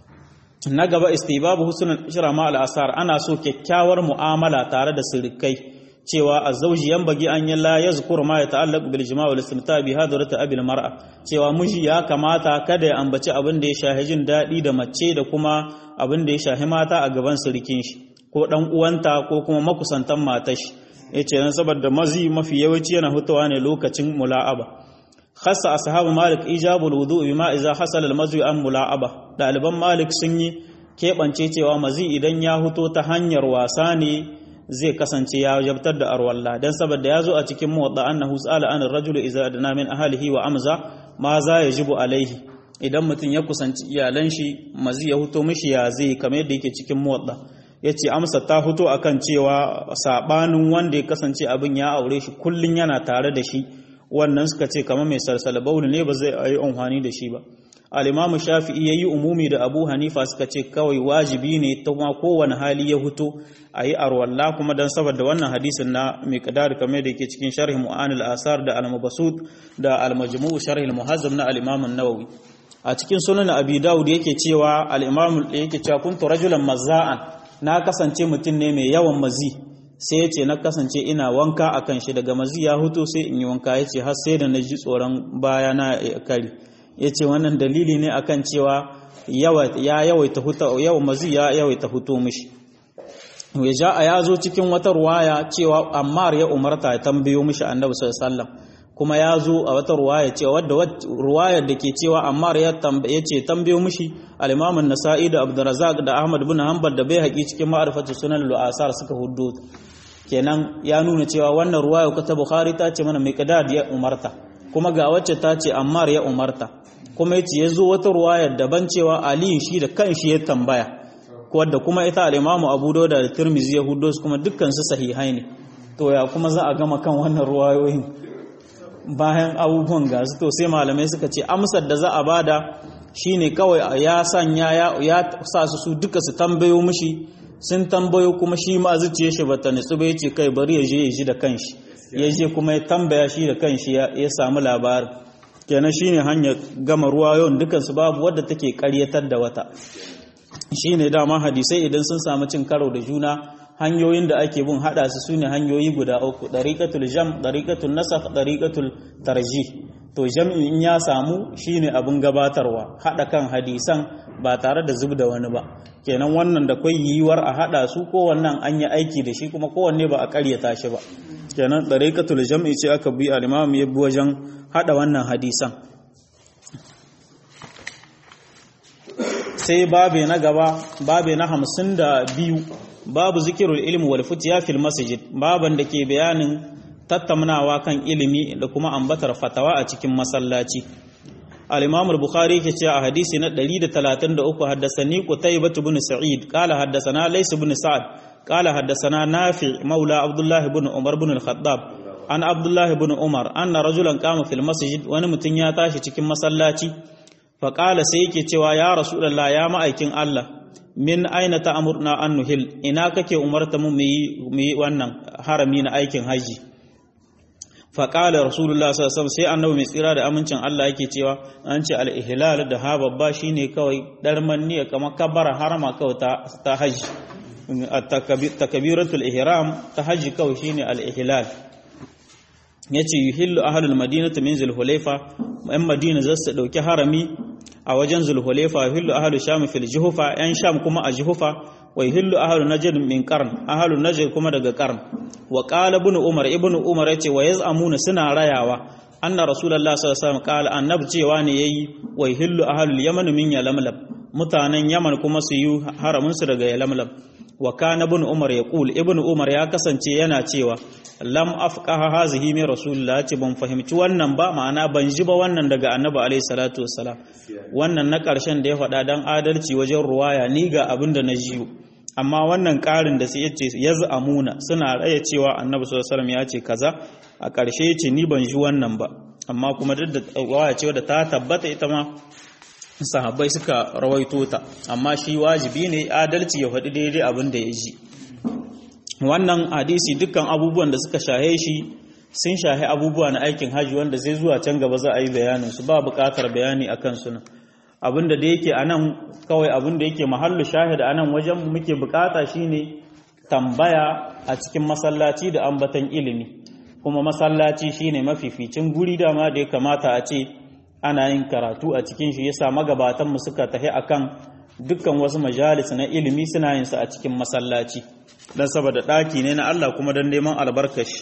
na gaba istibabu husnul ishra ma al-asar ana so kyakkyawar mu'amala tare da sirikai cewa azzauji bagi an yi la yazkur ma yata'allaq bil jima' wal istimta' bi hadrati abil mar'a cewa miji ya kamata kada ya ambaci abin da ya shahi jin dadi da mace da kuma abin da ya shahi mata a gaban sirikin shi ko dan uwanta ko kuma makusantan matar shi yace dan saboda mazi mafi yawanci yana hutawa ne lokacin mula'aba khassa ashabu malik ijabul wudu bima idza hasala al mazwi an mula'aba daliban malik sun yi keɓance cewa mazi idan ya huto ta hanyar wasa ne zai kasance ya jabtar da arwalla dan saboda ya zo a cikin muwadda annahu sa'ala an ar-rajul idza adna min ahlihi wa amza ma za yajibu alaihi idan mutum ya kusanci iyalan shi mazi ya huto mishi ya zai kamar yadda yake cikin muwadda yace amsa ta huto akan cewa sabanin wanda ya kasance abin ya aure shi kullun yana tare da shi wannan suka ce kamar mai salsala bauli ne ba zai yi amfani da shi ba al-imamu shafi'i yayi umumi da abu hanifa suka ce kawai wajibi ne ta kuma kowane hali ya huto a yi arwalla kuma don saboda wannan hadisin na miqdar kamar da yake cikin sharh mu'anil asar da al-mabsut da al-majmu' sharh al-muhazzam na al-imam an-nawawi a cikin sunan abi daud yake cewa al-imam yake cewa kuntu rajulan mazza'an na kasance mutum ne mai yawan mazi sai yace na kasance ina wanka akan shi daga mazi ya huto sai in yi wanka yace har sai da na ji tsoron baya na kari yace wannan dalili ne akan cewa ya yawaita huta yawan mazi ya yawaita huto mishi ya ja a ya zo cikin wata ruwaya cewa ammar ya umarta ya tambayo mishi annabi sallallahu kuma ya zo a wata ruwaya cewa wadda ruwayar da ke cewa ammar ya tambaye ce tambayo mishi al-imam an-nasa'i da abdurrazzaq da ahmad bin hanbal da bai haƙi cikin ma'rifatu sunan al-asar suka huddo kenan ya nuna cewa wannan ruwaya ta bukhari ta ce mana miqdad ya umarta kuma ga wacce ta ce ammar ya umarta kuma yace ya zo wata ruwayar daban cewa ali shi da kanshi ya tambaya wadda kuma ita al-Imamu Abu Dawud da Tirmidhi ya hudo su kuma dukkan su sahihai ne to ya kuma za a gama kan wannan ruwayoyin bayan abubuwan gasu to sai malamai suka ce amsar da za a bada shine kawai ya sanya ya sa su su duka su tambayo mishi sun tambayo kuma shi ma zuciya shi bata nitsu ba yace kai bari ya je ya ji da kanshi ya je kuma ya tambaya shi da kanshi ya samu labarin kenan shine hanyar gama ruwayoyin dukan su babu wadda take karyatar da wata shi ne dama hadisai idan sun samu cin karo da juna hanyoyin da ake bin hada su sune hanyoyi guda uku dariqatul jam dariqatul nasakh dariqatul tarjih to jam'i in ya samu shine abin gabatarwa hada kan hadisan ba tare da zub da wani ba kenan wannan da kai yiwuwar a hada su ko wannan an yi aiki da shi kuma kowanne ba a karyata shi ba kenan dariqatul jam'i ce aka bi al-imam ya bi wajen hada wannan hadisan sai babe na gaba babe na hamsin da biyu babu zikirul ilmi wal futiya fil masjid baban da ke bayanin tattaunawa kan ilimi da kuma ambatar fatawa a cikin masallaci al-imam al-bukhari yake cewa a hadisi na 133 haddathani qutaybah ibn sa'id qala haddathana lays ibn sa'ad qala haddathana nafi maula abdullah ibn umar ibn al-khattab an abdullah ibn umar anna rajulan qama fil masjid wani mutun ya tashi cikin masallaci faƙala sai yake cewa ya rasulallah ya ma'aikin Allah min aina ta amurna an nuhil ina kake umarta mu yi wannan harami na aikin haji faƙalar rasulullah sallallahu sai annabi mai tsira da amincin Allah yake cewa an ce al-ihlal da ha babba shine kawai darman niyya kamar kabbara harama kawai ta ta haji takbiratul ihram ta haji kawai shine al-ihlal yace yuhillu ahlul madinati min zulhulayfa yan madina za su dauki harami a wajen zulhulayfa yuhillu ahlul sham fil juhufa yan sham kuma a juhufa wa yuhillu ahlu najd min qarn ahlu najd kuma daga qarn wa qala ibn umar ibn umar yace wa yaz'amuna suna rayawa anna rasulullah sallallahu alaihi wasallam qala annab cewa ne yayi wa yuhillu ahlu yaman min yalamlam mutanen yaman kuma su yi haramin su daga yalamlam wa kana ibn umar yaqul ibn umar ya kasance yana cewa lam afqaha hazihi min rasulullah ce ban fahimci wannan ba ma'ana ban ji ba wannan daga annabi alaihi salatu wassalam wannan na karshen da ya faɗa dan adalci wajen ruwaya ni ga abin da na jiyo amma wannan ƙarin da sai yace yaz'amuna suna raya cewa annabi sallallahu alaihi wasallam ya ce kaza a ƙarshe yace ni ban ji wannan ba amma kuma duk da waya cewa da ta tabbata ita ma sahabbai suka rawaito ta amma shi wajibi ne adalci ya faɗi daidai abin da ya ji wannan hadisi dukkan abubuwan da suka shahe shi sun shahe abubuwa na aikin hajji wanda zai zuwa can gaba za a yi bayanin su ba buƙatar bayani akan su nan abinda da yake anan kawai abinda yake mahallu shahid anan wajen muke bukata shine tambaya a cikin masallaci da ambatan ilimi kuma masallaci shine mafificin guri dama da ya kamata a ce ana yin karatu a cikin shi yasa magabatan mu suka tafi akan dukkan wasu majalis na ilimi suna yin su a cikin masallaci dan saboda daki ne na Allah kuma dan neman albarkashi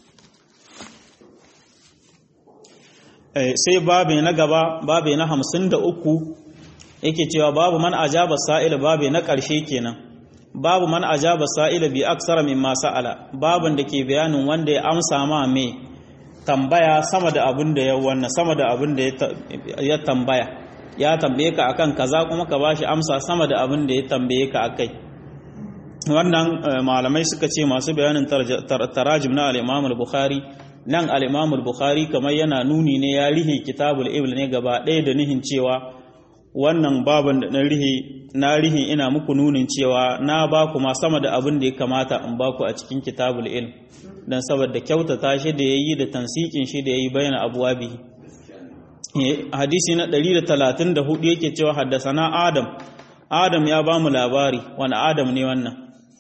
sai babu na gaba babu na hamsin da uku yake cewa babu man ajaba sa'ila babu na ƙarshe kenan babu man ajaba sa'ila bi aksara mimma sa'ala babun da ke bayanin wanda ya amsa ma me tambaya sama da abin da ya wannan sama da abin da ya tambaya ya tambaye ka akan kaza kuma ka bashi amsa sama da abin da ya tambaye ka akai wannan malamai suka ce masu bayanin tarajim na al-Imam al-Bukhari nan al-Imam al-Bukhari kamar yana nuni ne ya rihe kitabul ibl ne gaba ɗaya da nihin cewa wannan baban da na rihe na rihe ina muku nunin cewa na ba ku ma sama da abin da ya kamata in ba ku a cikin kitabul ilm dan saboda kyautata shi da yayi da tansikin shi da yayi bayyana abwabi hadisi na 134 yake cewa haddasana Adam Adam ya ba mu labari wani Adam ne wannan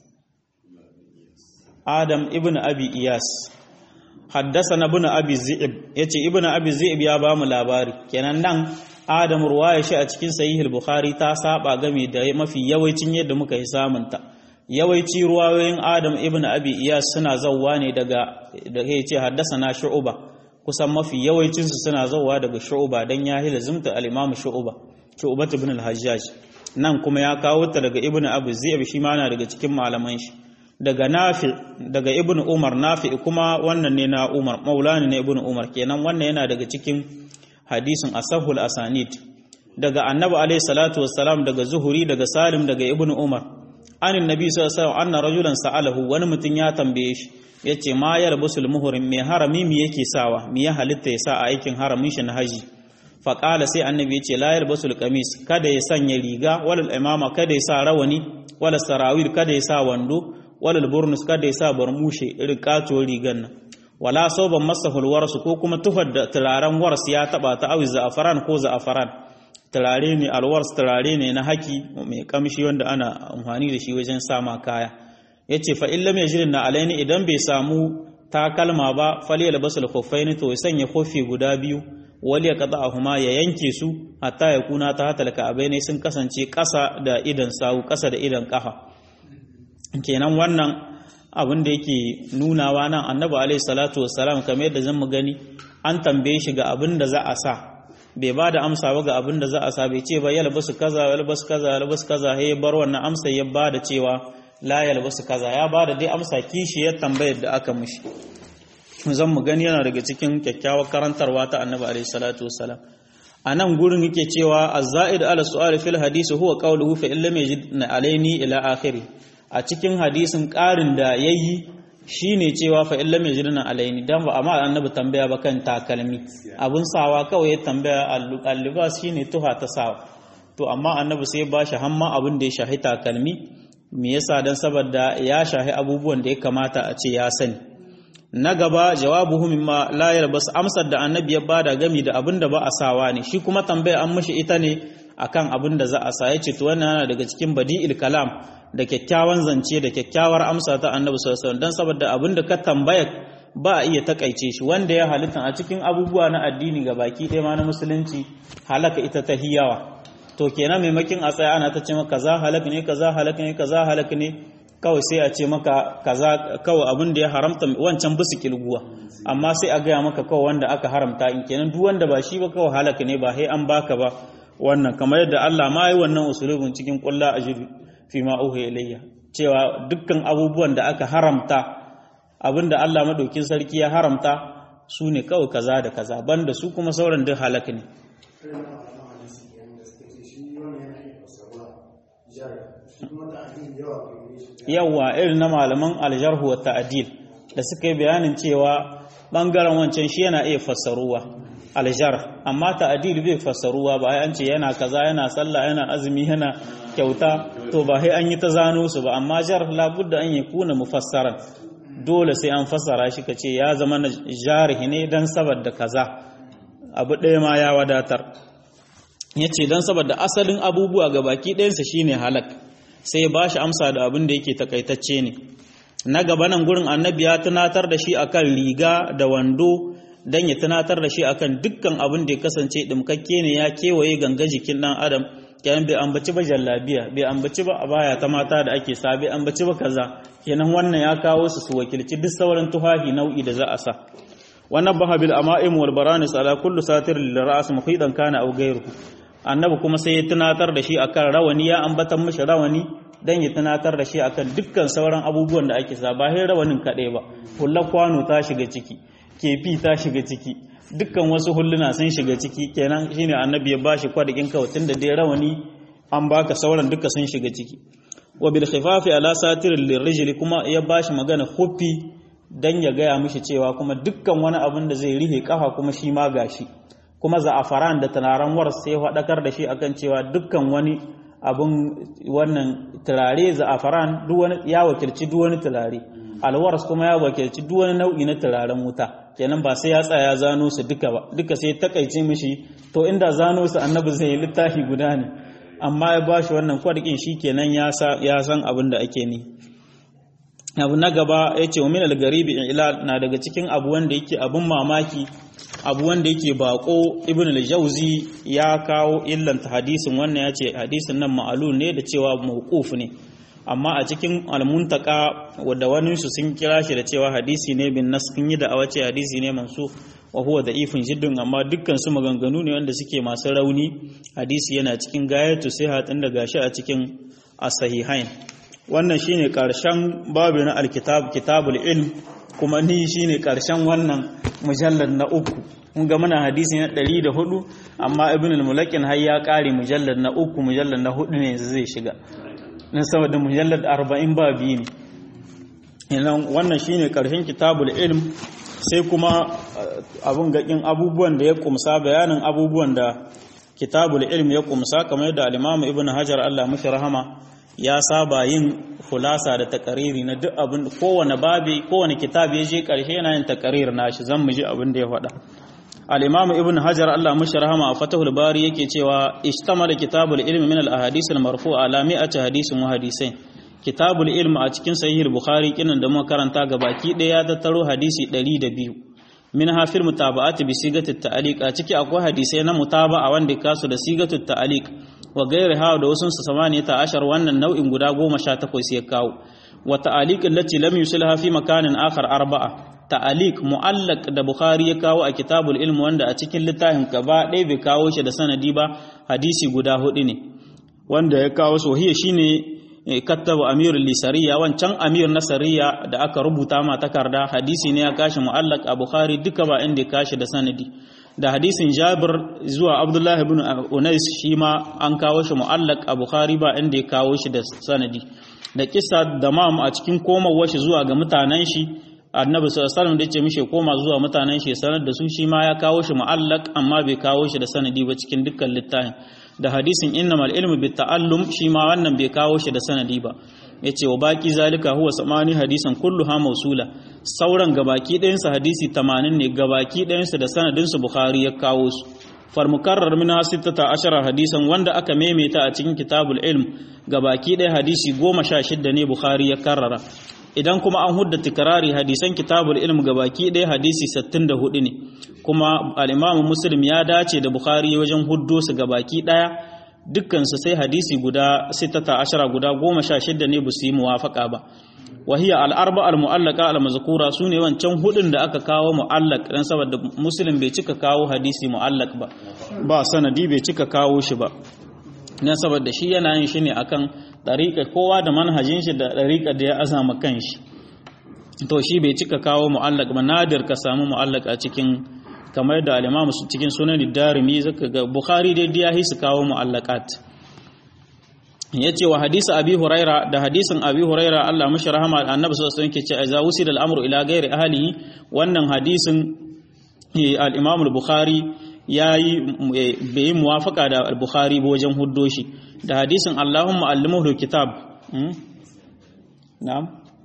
Adam ibn Abi Iyas haddasana ibn Abi Zi'ib yace ibn Abi Zi'ib ya ba mu labari kenan nan Adam ruwaya shi a cikin sahih al-Bukhari ta saba game da mafi yawancin yadda muka yi samunta yawanci ruwayoyin Adam ibn Abi Iyas suna zawwa ne daga da yace haddasana Shu'ba kusan mafi yawancin su suna zawwa daga Shu'ba dan ya hilazumta al-Imam Shu'ba Shu'ba ibn al-Hajjaj nan kuma ya kawo ta daga Ibn Abu Zaib shi ma na daga cikin malaman shi daga Nafi daga Ibn Umar Nafi kuma wannan ne na Umar maulani ne Ibn Umar kenan wannan yana daga cikin hadisin asahul asanid daga Annabi alaihi salatu wassalam daga Zuhuri daga Salim daga Ibn Umar anin nabi sallallahu alaihi wasallam anna rajulan sa'alahu wani mutum ya tambaye shi yace ma yarbusul muhrim me harami me yake sawa me ya halitta ya sa a aikin haramin shi na haji fa qala sai annabi yace la yarbusul qamis kada ya sanya riga walal imama kada ya sa rawani wala sarawil kada ya sa wando walal burnus kada ya sa barmushe irin kato rigan nan wala sauban masahul warsu ko kuma tufar da turaren wars ya taba ta awi za'afaran ko za'afaran turare ne alwars turare ne na haki mai kamshi wanda ana amfani da shi wajen sama kaya yace fa illam yajrin na alaini idan bai samu takalma ba falyal basul khuffaini to sanya kofi guda biyu wali ya qata'ahuma ya yanke su hatta ya kuna ta hatalka abaine sun kasance kasa da idan sawu kasa da idan kafa kenan wannan abin da yake nunawa nan annabi alaihi salatu wassalam kamar yadda zan mu gani an tambaye shi ga abin da za a sa bai ba da amsa ba ga abin da za a sa bai ce ba yalbasu kaza yalbasu kaza yalbasu kaza ya bar wannan amsa ya ba da cewa la yalbasu kaza ya ba da dai amsa kishi ya tambayar da aka mushi zan mu gani yana daga cikin kyakkyawar karantarwa ta annabi alaihi salatu wassalam a nan gurin yake cewa az-za'id ala su'al fil hadisi huwa qawluhu fa illam yajid alaini ila akhiri a cikin hadisin ƙarin da yayi shine cewa fa illam yajidna alaini dan ba amma annabi tambaya ba kan takalmi abun sawa kawai ya tambaya al-libas shine tuha ta sawa to amma annabi sai ba shi hamma abin da ya shahi takalmi me yasa dan saboda ya shahi abubuwan da ya kamata a ce ya sani na gaba jawabuhu mimma la yalbas amsar da annabi ya bada gami da abin da ba a sawa ne shi kuma tambaya an mishi ita ne akan abin da za a sa yace to wannan yana daga cikin badi'il kalam da kyakkyawan zance da kyakkyawar amsa ta annabi sallallahu alaihi wasallam dan saboda abin da ka tambaya ba a iya takaice shi wanda ya halitta a cikin abubuwa na addini ga baki ɗaya ma na musulunci halaka ita ta hiyawa to kenan maimakin a tsaya ana ta ce maka kaza halak ne kaza halak ne kaza halak ne kawai sai a ce maka kaza kawai abin da ya haramta wancan bisu kilguwa amma sai a gaya maka kawai wanda aka haramta in kenan duk wanda ba shi ba kawai halaka ne ba sai an baka ba wannan kamar yadda Allah ma yi wannan usulubin cikin kulla ajru fi ma uhiya ilayya cewa dukkan abubuwan da aka haramta abinda Allah madaukin sarki ya haramta su ne kawai kaza da kaza banda su kuma sauran duk halaka ne yawa irin na malaman aljarhu wa ta'dil da suka yi bayanin cewa bangaren wancan shi yana iya fassaruwa aljar amma ta'dil bai fassaruwa ba ai an ce yana kaza yana sallah yana azumi yana kyauta to ba sai an yi ta zano su ba amma jar labudda an yi kuna mufassaran dole sai an fassara shi kace ya zama na jarihi ne dan saboda kaza abu ɗaya ma ya wadatar yace dan saboda asalin abubuwa ga baki ɗayansa shine halak sai ba shi amsa da abin da yake takaitacce ne na gaba nan gurin annabi ya tunatar da shi akan riga da wando dan ya tunatar da shi akan dukkan abin da ya kasance dimkakke ne ya kewaye ganga jikin dan adam kenan bai ambaci ba jallabiya bai ambaci ba abaya ta mata da ake sa bai ambaci ba kaza kenan wannan ya kawo su su wakilci duk sauran tuhahi nau'i da za a sa wannan bahabil ama'im wal baranis ala kullu satir lil ra's muhidan kana aw ghayruhu annabi kuma sai ya tunatar da shi akan rawani ya ambatan mishi rawani dan ya tunatar da shi akan dukkan sauran abubuwan da ake sa ba sai rawanin kaɗai ba hullar kwano ta shiga ciki kefi ta shiga ciki dukkan wasu hulluna sun shiga ciki kenan shine annabi ya bashi kwadakin kawatin da dai rawani an baka sauran duka sun shiga ciki wa bil khifafi ala satir lirrijli kuma ya bashi magana huffi dan ya gaya mishi cewa kuma dukkan wani abin da zai rihe kafa kuma shi ma gashi kuma za'afaran da tunaran war sai faɗakar da shi akan cewa dukkan wani abin wannan turare za'afaran duk wani ya wakilci duk wani turare alwars kuma ya wakilci duk wani nau'i na turaren wuta kenan ba sai ya tsaya zano su duka ba duka sai takaice mishi to inda zano su annabi zai littafi guda ne amma ya bashi wannan kwadikin shi kenan ya san abin da ake ni abu na gaba ya ce wa min al-garibi ila na daga cikin abu wanda yake abun mamaki abu wanda yake bako ibn al-jawzi ya kawo illanta hadisin wannan ya ce hadisin nan ma'alul ne da cewa mawquf ne amma a cikin al-muntaka wadda wani su sun kira shi da cewa hadisi ne bin nas kun yi da awace hadisi ne mansu wa huwa da'ifun jiddun amma dukkan su maganganu ne wanda suke masu rauni hadisi yana cikin gayatu sai hatin da gashi a cikin as-sahihain wannan shine karshen babu na alkitab kitabul ilm kuma ni shine karshen wannan mujallar na uku mun ga muna hadisi na 104 amma ibn al-mulakin har ya kare mujallar na uku mujallar na hudu ne yanzu zai shiga nan saboda mujallar 40 ba biyu ne idan wannan shine karshen kitabul ilm sai kuma abun gakin abubuwan da ya kumsa bayanin abubuwan da kitabul ilm ya kumsa kamar yadda al-imam ibn hajar Allah mashi rahama ya saba yin fulasa da takariri na duk abin kowane babi kowane kitab ya je karshe yana yin takarir nashi zan mu ji abin da ya faɗa al-imam ibn hajar Allah mushi rahama a fatahul bari yake cewa ishtamala kitabul ilmi min al-ahadith al-marfu'a ala mi'ati hadisin wa hadisain kitabul ilmi a cikin sahih bukhari kinan da muka karanta gabaki ɗaya ya tattaro hadisi 102 min hafil mutaba'ati bi sigati ta'liq a ciki akwai hadisai na mutaba'a wanda kasu da sigatu ta'liq wa gairi hawa da wasu su samaniya ta ashar wannan nau'in guda goma sha takwas ya kawo wa ta'aliq allati lam yusilha fi makanin akhar arba'a ta'aliq mu'allaq da bukhari ya kawo a kitabul ilm wanda a cikin littafin gaba ɗaya bai kawo shi da sanadi ba hadisi guda hudu ne wanda ya kawo sohiya shine kattabu amir lisariya wancan amir na sariya da aka rubuta ma takarda hadisi ne ya kashi mu'allaq a bukhari duka ba inda ya kashi da sanadi da hadisin jabir zuwa abdullahi ibn unais shi ma an kawo shi mu'allaq a bukhari ba inda ya kawo shi da sanadi da kisa da mam a cikin komawar shi zuwa ga mutanen shi annabi sallallahu alaihi wasallam da yace mishi koma zuwa mutanen shi sanar da su shi ma ya kawo shi mu'allaq amma bai kawo shi da sanadi ba cikin dukkan littafin da hadisin innamal ilmu bit ta'allum shi ma wannan bai kawo shi da sanadi ba yace wa baki zalika huwa samani hadisan kulluha mausula sauran gabaki ɗayan sa hadisi 80 ne gabaki ɗayan su da sanadin su bukhari ya kawo su fal mukarrar min sittata ashara hadisan wanda aka maimaita a cikin kitabul ilm gabaki ɗaya hadisi 16 ne bukhari ya karrara idan kuma an hudda tikrari hadisan kitabul ilm gabaki ɗaya hadisi 64 ne kuma al-imam muslim ya dace da bukhari wajen huddo su gabaki ɗaya dukkansu sai hadisi guda sittata ashara guda goma sha shidda ne ba su yi muwafaka ba wahiya al'arba al-mu'allaka al-mazkura su ne wancan hudun da aka kawo mu'allak dan saboda muslim bai cika kawo hadisi mu'allak ba ba sanadi bai cika kawo shi ba dan saboda shi yana yin shi ne akan dariƙa kowa da manhajin shi da dariƙa da ya azama kanshi to shi bai cika kawo mu'allak ba nadir ka samu mu'allak a cikin kamar da alimamu cikin sunan darimi zaka ga bukhari dai ya hisu kawo mu'allaqat yace wa hadisi abi huraira da hadisin abi huraira Allah mashi rahama annabi sallallahu alaihi wasallam yake ce idza wusila al-amru ila ghairi ahlihi wannan hadisin al-imam al-bukhari yayi bai muwafaka da al-bukhari ba wajen huddo shi da hadisin Allahumma allimhu kitab na'am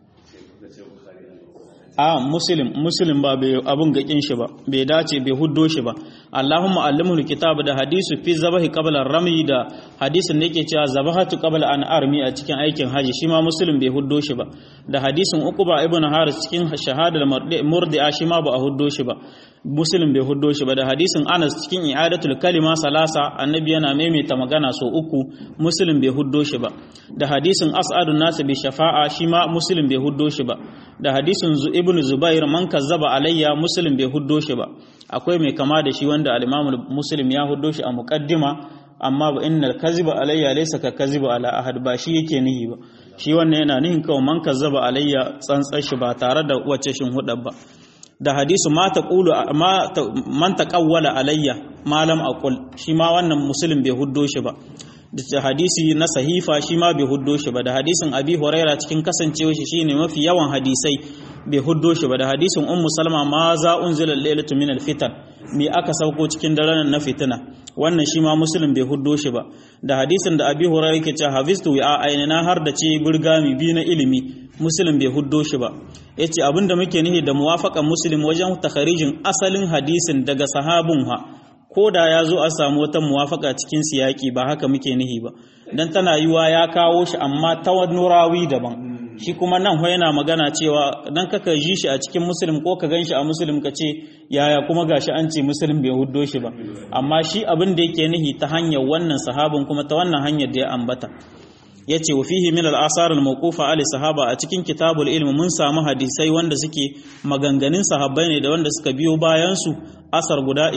a muslim muslim ba bai abun gakin shi ba bai dace bai huddo shi ba Allahumma allimhu kitab da hadisu fi zabahi qabla rami da hadisin da yake cewa zabahatu qabla an armi a cikin aikin haji shi ma muslim bai huddo shi ba da hadisin uquba ibn haris cikin shahadar murdi'a shi ma ba a huddo shi ba muslim bai huddo shi ba da hadisin anas cikin i'adatul kalima salasa annabi yana maimaita magana so uku muslim bai huddo shi ba da hadisin as'adun nas bi shafa'a shi ma muslim bai huddo shi ba da hadisin ibn zubair man kazzaba alayya muslim bai huddo shi ba akwai mai kama da shi wanda al-imam muslim ya huddo shi a muqaddima amma ba innal kaziba alayya laysa ka kaziba ala ahad ba shi yake nihi ba shi wannan yana nihin kawai man kazzaba alayya tsantsar shi ba tare da wacce shin hudar ba da hadisu ma taqulu ma man taqawwala alayya malam aqul shi ma wannan muslim bai huddo shi ba da hadisi na sahifa shi ma bai huddo shi ba da hadisin abi huraira cikin kasancewa shi shine mafi yawan hadisai bai huddo shi ba da hadisin ummu salma ma za unzila lailatu min alfitan me aka sauko cikin daren na fitina wannan shi ma muslim bai huddo shi ba da hadisin da abi huraira yake cewa hafistu wa ainina har da ce burgami bi na ilimi muslim bai huddo shi ba yace abinda muke nihi da muwafaqan muslim wajen takharijin asalin hadisin daga sahabun ha ko da ya zo a samu wata muwafaka cikin siyaki ba haka muke nihi ba dan tana yiwa ya kawo shi amma ta wani rawi daban shi kuma nan ho yana magana cewa dan kaka ji shi a cikin muslim ko ka ganshi a muslim ka ce yaya kuma gashi an ce muslim bai huddo shi ba amma shi abin da yake nihi ta hanyar wannan sahabin kuma ta wannan hanyar da ya ambata yace wa fihi min al-asar al-mawqufa ali sahaba a cikin kitabul ilm mun samu hadisai wanda suke maganganun sahabbai ne da wanda suka biyo bayan su asar guda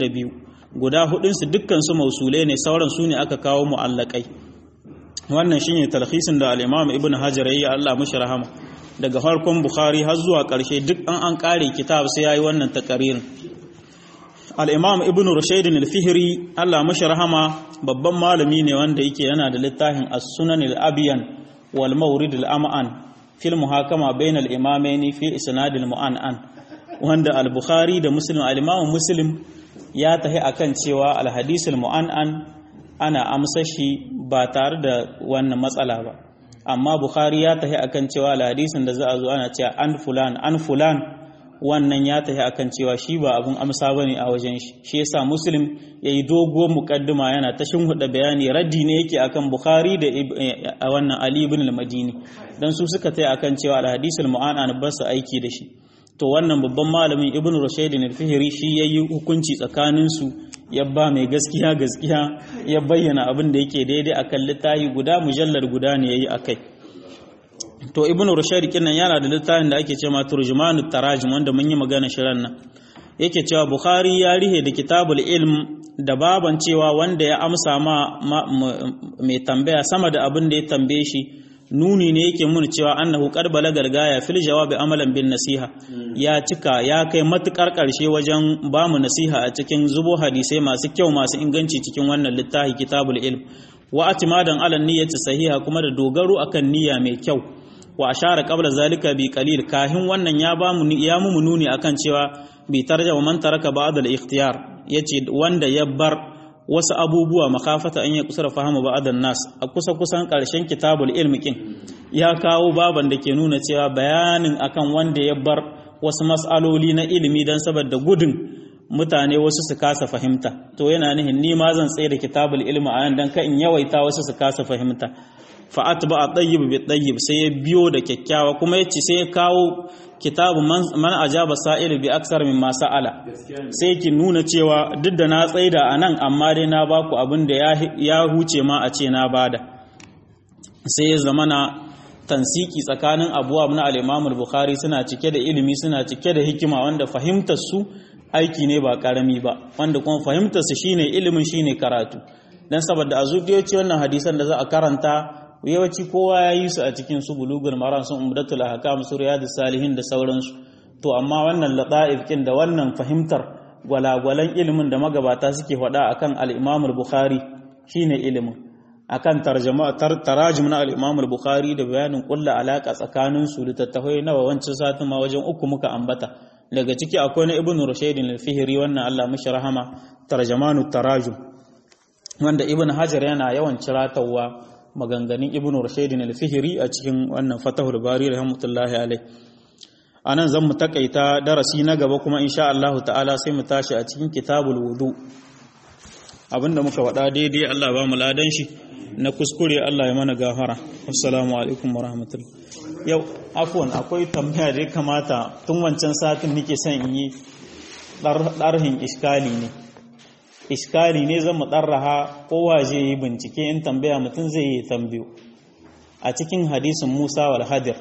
22 guda hudunsu dukkansu mausule ne sauran su ne aka kawo mu'allakai wannan shine talhisin da al-imam ibn hajar yayi Allah mushi rahama daga farkon bukhari har zuwa karshe duk an an kare kitab sai yayi wannan takaririn al-imam ibn rushayd al-fihri Allah mushi rahama babban malami ne wanda yake yana da littafin as-sunan al-abyan wal mawrid al-am'an fil muhakama bain al-imamaini fi isnad al-mu'an'an wanda al-bukhari da muslim al-imam muslim ya tahi akan cewa alhadisul mu'an'an ana amsa shi ba tare da wannan matsala ba amma bukhari ya tahi akan cewa alhadisin da za a zo ana cewa an fulan an fulan wannan ya tahi akan cewa shi ba abun amsa bane a wajen shi shi yasa muslim yayi doguwar muqaddima yana ta shinhuda bayani raddi ne yake akan bukhari da wannan ali ibn al-madini dan su suka tahi akan cewa alhadisul mu'an'an ba su aiki da shi to wannan babban malamin ibn rushayd al-fihri shi yayi hukunci tsakanin su ya ba mai gaskiya gaskiya ya bayyana abin da yake daidai akan littafi guda mujallar guda ne yayi akai to ibn rushayd kinnan yana da littafin da ake cewa turjumanut tarajim wanda mun yi magana shirin nan yake cewa bukhari ya rihe da kitabul ilm da baban cewa wanda ya amsa ma mai tambaya sama da abin da ya tambaye shi nuni ne yake mun cewa annahu qad balagal gaya fil jawabi amalan bin nasiha ya cika ya kai matukar karshe wajen ba mu nasiha a cikin zubo hadisai masu kyau masu inganci cikin wannan littafi kitabul ilm wa atimadan ala niyyati sahiha kuma da dogaro akan niyya mai kyau wa ashara qabla zalika bi qalil kahin wannan ya ba mu ya mu nuni akan cewa bi tarjama man taraka ba'd al ikhtiyar yace wanda ya bar wasu abubuwa makafata an yi kusura fahimu ba'adan nas a kusa kusan karshen kitabul ilmi kin ya kawo baban da ke nuna cewa bayanin akan wanda ya bar wasu mas'aloli na ilimi dan saboda gudun mutane wasu su kasa fahimta to yana nihin ni ma zan tsaye da kitabul ilmi a yan dan ka in yawaita wasu su kasa fahimta fa atba at-tayyib bi tayyib sai ya biyo da kyakkyawa kuma yace sai ya kawo kitabu man ajaba sa'il bi aksar min sa'ala sai ki nuna cewa duk da na tsaida a nan amma dai na baku abin da ya huce ma a ce na bada sai ya zama na tansiki tsakanin abuwa na al-Imam al-Bukhari suna cike da ilimi suna cike da hikima wanda fahimtar su aiki ne ba karami ba wanda kuma fahimtar su shine ilimin shine karatu dan saboda a zuciyoyi wannan hadisan da za a karanta yawanci kowa ya yi su a cikin su bulugul maran sun umdatul ahkam su riyadus salihin da sauransu to amma wannan lata'if kin da wannan fahimtar gwalagwalan ilimin da magabata suke faɗa akan al-Imam al-Bukhari shine ilimin akan tarjuma tarajum na al-Imam al-Bukhari da bayanin kulla alaka tsakanin su littattafai na wancan satin ma wajen uku muka ambata daga ciki akwai na Ibn Rushayd al-Fihri wannan Allah mishi rahama tarjamanu tarajum wanda Ibn Hajar yana yawan ciratawa maganganun ibn rushaydin al-fihri a cikin wannan fatahul bari rahmatullahi alai anan zan mu takaita darasi na gaba kuma insha Allah ta'ala sai mu tashi a cikin kitabul wudu abinda muka faɗa daidai Allah ba mu ladan shi na kuskure Allah ya mana gafara assalamu alaikum warahmatullahi yau afwan akwai tambaya da ya kamata tun wancan satin nake son in yi ɗarhin iskali ne iskali ne zan mu ɗarraha kowa zai yi bincike in tambaya mutum zai yi tambayo a cikin hadisin musa wal hadir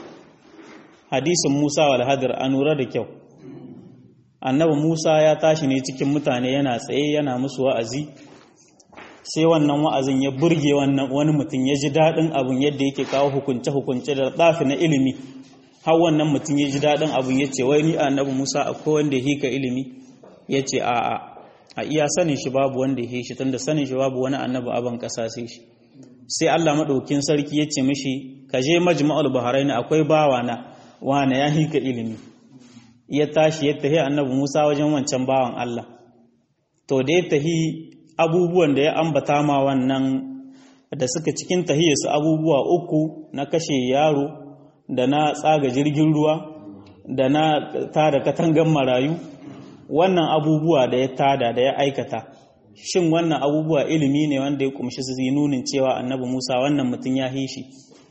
hadisin musa wal hadir a nura da kyau annabi musa ya tashi ne cikin mutane yana tsaye yana musu wa'azi sai wannan wa'azin ya burge wani mutum ya ji daɗin abin yadda yake kawo hukunce-hukunce da ɗafi na ilimi har wannan mutum ya ji daɗin abin ya ce wai ni annabi musa akwai wanda ya hika ilimi ya ce a'a a iya sanin shi babu wanda ya shi tunda sanin shi babu wani annabi aban kasa sai shi sai Allah madaukin sarki ya ce mishi ka je majma'ul bahrain akwai bawa na wana ya hika ilimi ya tashi ya tahi annabi Musa wajen wancan bawan Allah to da ya tahi abubuwan da ya ambata ma wannan da suka cikin tahiyarsu abubuwa uku na kashe yaro da na tsaga jirgin ruwa da na tada katangan marayu wannan abubuwa da ya tada da ya aikata shin wannan abubuwa ilimi ne wanda ya kumshi su nunin cewa annabi Musa wannan mutum ya hishi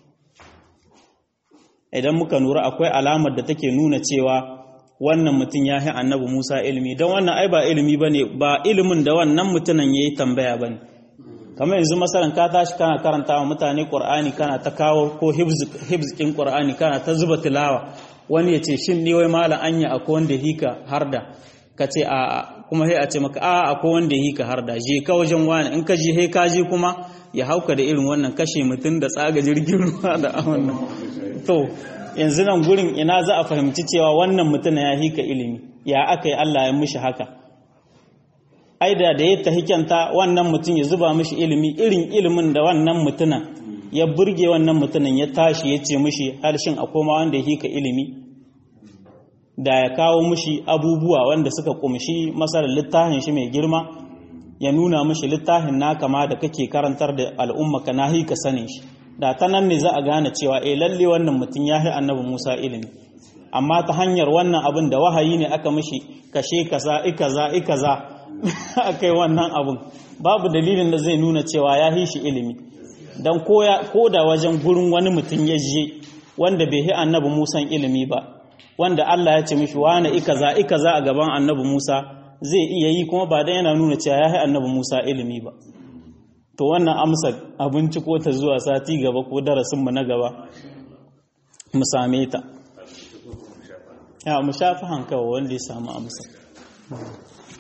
idan muka nura akwai alamar da take nuna cewa wannan mutum ya hi annabi Musa ilimi don wannan ai ba ilimi bane ba ilimin da wannan mutumin yayi tambaya bane kamar yanzu masalan ka tashi kana karanta wa mutane Qur'ani kana ta kawo ko hibz kin Qur'ani kana ta zuba tilawa wani ya ce shin ni wai malam anya akwai wanda hika harda ka ce a kuma sai a ce maka a akwai wanda yi ka harda je ka wajen wani in ka je he ka je kuma ya hauka da irin wannan kashe mutum da tsaga jirgin ruwa da wannan to yanzu nan gurin ina za a fahimci cewa wannan mutum ya hika ilimi ya aka yi Allah ya mishi haka ai da da ya tahikanta wannan mutum ya zuba mishi ilimi irin ilimin da wannan mutumin ya burge wannan mutumin ya tashi ya ce mishi harshen akwai ma wanda ya hika ilimi da ya kawo mushi abubuwa wanda suka kumshi masarar littafin shi mai girma ya nuna mushi littafin na kama da kake karantar da al'umma ka nahi ka sanin shi da ta nan ne za a gane cewa eh lalle wannan mutum ya yi annabi Musa ilimi amma ta hanyar wannan abin da wahayi ne aka mishi kashe kaza ikaza ikaza akai wannan abin babu dalilin da zai nuna cewa ya yi shi ilimi dan ko da wajen gurin wani mutum ya je wanda bai yi annabi Musa ilimi ba wanda Allah ya ce mishi wani ikaza ikaza a gaban annabi Musa zai iya yi kuma ba dan yana nuna cewa ya yi annabi Musa ilimi ba to wannan amsa abinci ko ta zuwa sati gaba ko darasin mu na gaba mu same ta ya mu shafi hankawa wanda ya samu amsa